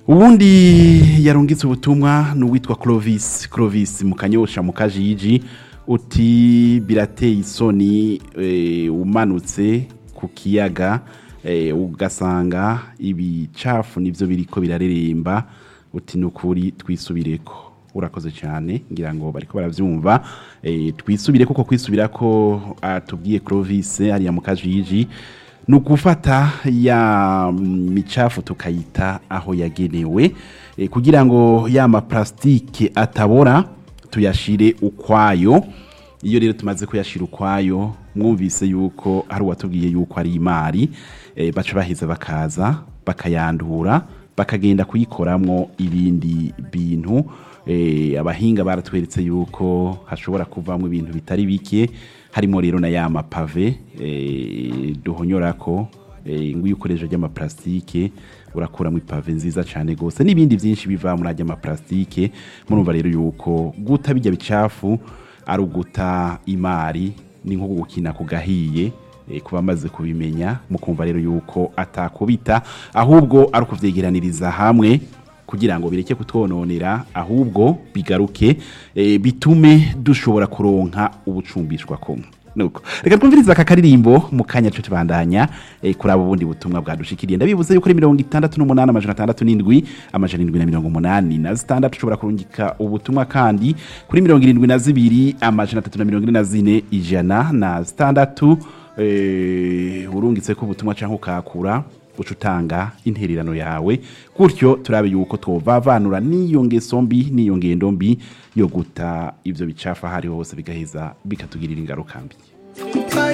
ubundi yarungitse ubutumwa ni uwitwa Clovis Clovis mu kanyosha mu kajiji uti birateye isoni eh, umanutse ku kiyaga eh, ugasanga ibicafu nivyo biriko birareremba uti nukuri twisubireko urakoze cyane ngira ngo bariko baravyumva eh, twisubire kuko kwisubira ko atubwiye Clovis ariya mu kajiji ni ugufata ya micafu tukayita aho yagenewe eh, kugira ngo ya maplastike atabora tuyashire ukwayo iyo rero tumaze kuyashira ukwayo mwumvise yuko hari uwatubwiye yuko ari imari eh, baca baheza bakaza bakayandura bakagenda kuyikoramwo ibindi bintu eh, abahinga baratweretse yuko hashobora kuvamwo ibintu bitari bike harimo rero na ya mapave eh, duhonyorako eh, ngo iyo ukoresha ry'amaplastike urakuramo ipave nziza cyane gose n'ibindi byinshi biva muri ajya amaplastike murumva rero yuko guta bijya bicafu ari uguta imari ni nko gukina ku gahiye eh, kuba amaze kubimenya mukumva rero yuko atakubita ahubwo ari ukuvyegeraniriza hamwe kugira ngo bireke kutwononera ahubwo bigaruke eh, bitume dushobora kuronka ubucumbishwa kumwe nuko reka twumvirize aka karirimbo mu kanya cyo tubandanya eh, kuri abo bundi butumwa bwadushikiriye ndabibuze yuko ari mirongo itandatu n'umunani amajana atandatu n'indwi amajana indwi na mirongo umunani na zitandatu ushobora kurungika ubutumwa kandi kuri mirongo irindwi na zibiri amajana atatu na mirongo ine na zine ijana na zitandatu eh, urungitse ko ubutumwa canke ukakura uca utanga intererano yawe gutyo turabe yuko twovavanura n'iyo ngeso mbi n'iyo ngendo mbi yo guta ivyo bicafa ahari hose bigaheza bikatugirira ingaruka mbi